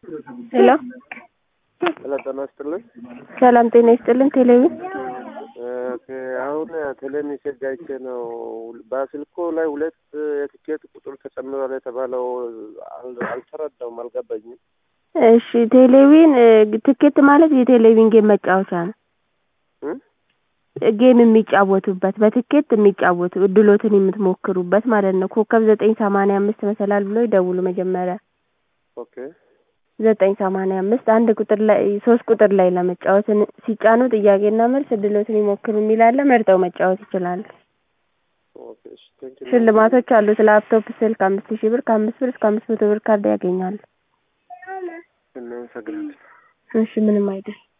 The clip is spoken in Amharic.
ሄሎ ሄሎ ጤና ይስጥልኝ። ሰላም ጤና ይስጥልን። ቴሌቪዥን ኦኬ፣ አሁን ቴሌ ሜሴጅ አይቼ ነው በስልኮ ላይ ሁለት የትኬት ቁጥር ተጨምሯል የተባለው አል- አልተረዳውም፣ አልገባኝም። እሺ፣ ቴሌቪዥን ትኬት ማለት የቴሌቪዥን ጌም መጫወቻ ነው። እም? ጌም የሚጫወቱበት በትኬት የሚጫወቱ እድሎትን የምትሞክሩበት ማለት ነው። ኮከብ ዘጠኝ ሰማንያ አምስት መሰላል ብሎ ይደውሉ መጀመሪያ ኦኬ ዘጠኝ ሰማንያ አምስት አንድ ቁጥር ላይ ሶስት ቁጥር ላይ ለመጫወት ን- ሲጫኑ ጥያቄና መልስ እድሎትን ይሞክሩ የሚላለ መርጠው መጫወት ይችላሉ። ኦኬ፣ እሺ፣ ቴንክ ዩ። ሽልማቶች አሉት። ላፕቶፕ፣ ስልክ አምስት ሺህ ብር ከአምስት ብር እስከ አምስት መቶ ብር ካርድ ያገኛሉ። እናመሰግናለን። እሺ ምንም አይደል።